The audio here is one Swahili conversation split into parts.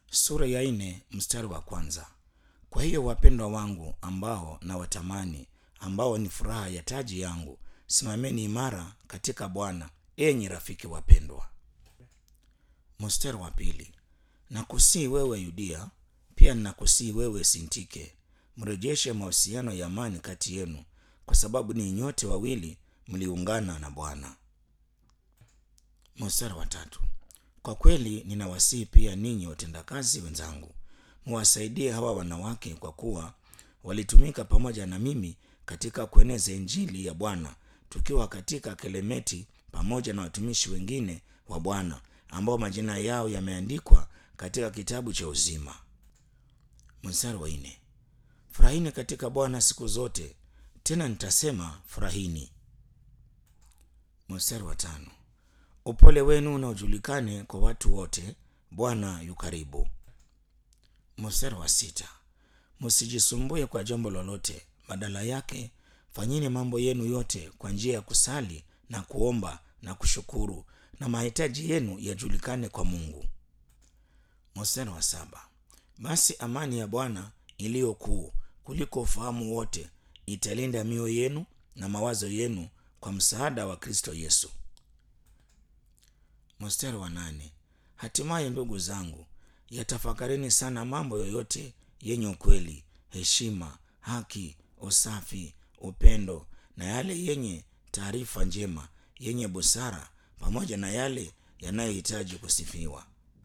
sura ya nne mstari wa kwanza. Kwa hiyo wapendwa wangu, ambao na watamani, ambao ni furaha ya taji yangu, simameni imara katika Bwana, enyi rafiki wapendwa. Mstari wa pili. Nakusii wewe Yudia, pia ninakusii wewe Sintike, mrejeshe mahusiano ya amani kati yenu, kwa sababu ni nyote wawili mliungana na Bwana. Mstari wa tatu. Kwa kweli ninawasihi pia ninyi watendakazi wenzangu, muwasaidie hawa wanawake, kwa kuwa walitumika pamoja na mimi katika kueneza injili ya Bwana, tukiwa katika Kelemeti pamoja na watumishi wengine wa Bwana ambao majina yao yameandikwa katika kitabu cha uzima. Mstari wa nne. Furahini katika Bwana siku zote, tena nitasema furahini. Mstari wa tano. Upole wenu na ujulikane kwa watu wote, Bwana yu karibu. Mstari wa sita. Msijisumbue kwa jambo lolote, badala yake fanyeni mambo yenu yote kwa njia ya kusali na kuomba na kushukuru, na mahitaji yenu yajulikane kwa Mungu. Mstari wa saba. Basi amani ya Bwana iliyo kuu kuliko ufahamu wote italinda mioyo yenu na mawazo yenu kwa msaada wa Kristo Yesu. Mstari wa nane. Hatimaye ndugu zangu, yatafakarini sana mambo yoyote yenye ukweli, heshima, haki, usafi, upendo na yale yenye taarifa njema, yenye busara, pamoja na yale yanayohitaji kusifiwa.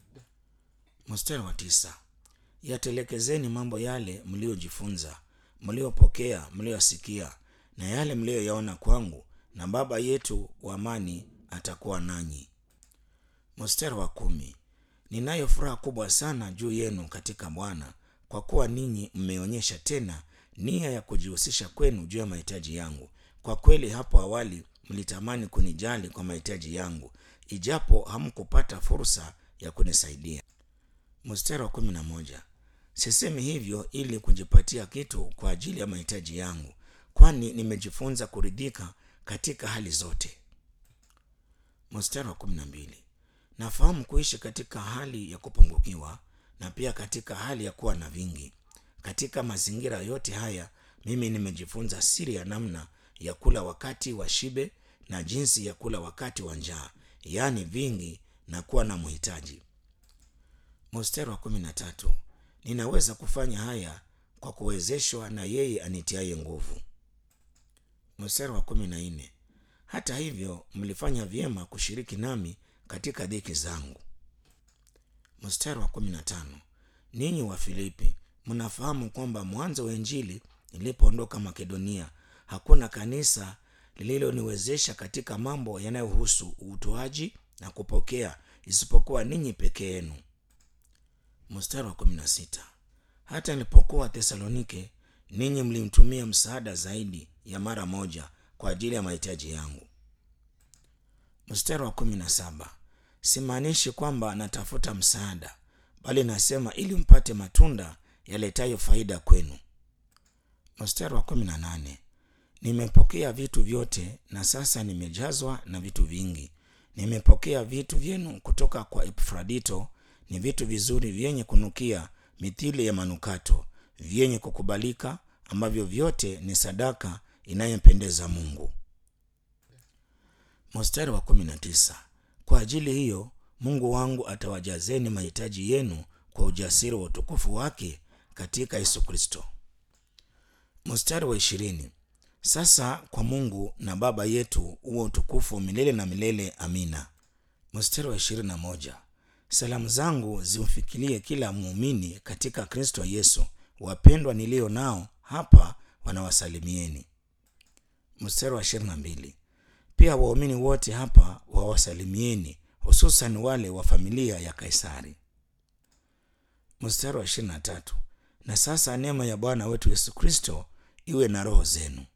Mstari wa tisa. Yatelekezeni mambo yale mliojifunza, mliopokea, mliosikia na yale mliyoyaona kwangu, na Baba yetu wa amani atakuwa nanyi. Mstari wa kumi. Ninayo furaha kubwa sana juu yenu katika Bwana, kwa kuwa ninyi mmeonyesha tena nia ya kujihusisha kwenu juu ya mahitaji yangu. Kwa kweli hapo awali mlitamani kunijali kwa mahitaji yangu, ijapo hamkupata fursa ya kunisaidia. Mstari wa kumi na moja. Sisemi hivyo ili kujipatia kitu kwa ajili ya mahitaji yangu, kwani nimejifunza kuridhika katika hali zote. Mstari wa kumi na mbili. Nafahamu kuishi katika hali ya kupungukiwa na pia katika hali ya kuwa na vingi. Katika mazingira yote haya mimi nimejifunza siri ya namna ya kula wakati wa shibe na jinsi ya kula wakati wa njaa, yaani vingi na kuwa na mhitaji. Mstari wa kumi na tatu. Ninaweza kufanya haya kwa kuwezeshwa na yeye anitiaye nguvu. Mstari wa kumi na nne. Hata hivyo mlifanya vyema kushiriki nami katika dhiki zangu. Mstari wa kumi na tano. Ninyi wa Filipi mnafahamu kwamba mwanzo wa Injili nilipoondoka Makedonia, hakuna kanisa lililoniwezesha katika mambo yanayohusu utoaji na kupokea isipokuwa ninyi peke yenu. Mstari wa kumi na sita. Hata nilipokuwa Thesalonike, ninyi mlimtumia msaada zaidi ya mara moja kwa ajili ya mahitaji yangu. Mstari wa kumi na saba. Simaanishi kwamba natafuta msaada, bali nasema ili mpate matunda yaletayo faida kwenu. Mstari wa kumi na nane. Nimepokea vitu vyote na sasa nimejazwa na vitu vingi. Nimepokea vitu vyenu kutoka kwa Epafrodito, ni vitu vizuri vyenye kunukia mithili ya manukato, vyenye kukubalika, ambavyo vyote ni sadaka inayompendeza Mungu. Mstari wa kumi na tisa. Kwa ajili hiyo Mungu wangu atawajazeni mahitaji yenu kwa ujasiri wa utukufu wake katika Yesu Kristo. Mstari wa ishirini. Sasa kwa Mungu na Baba yetu uwe utukufu milele na milele. Amina. Mstari wa ishirini na moja. Salamu zangu zimfikirie kila muumini katika Kristo Yesu. Wapendwa nilio nao hapa wanawasalimieni. Mstari wa ishirini na mbili. Pia waumini wote hapa wawasalimieni, hususan wale wa familia ya Kaisari. Mstari wa ishirini na tatu. Na sasa neema ya Bwana wetu Yesu Kristo iwe na roho zenu.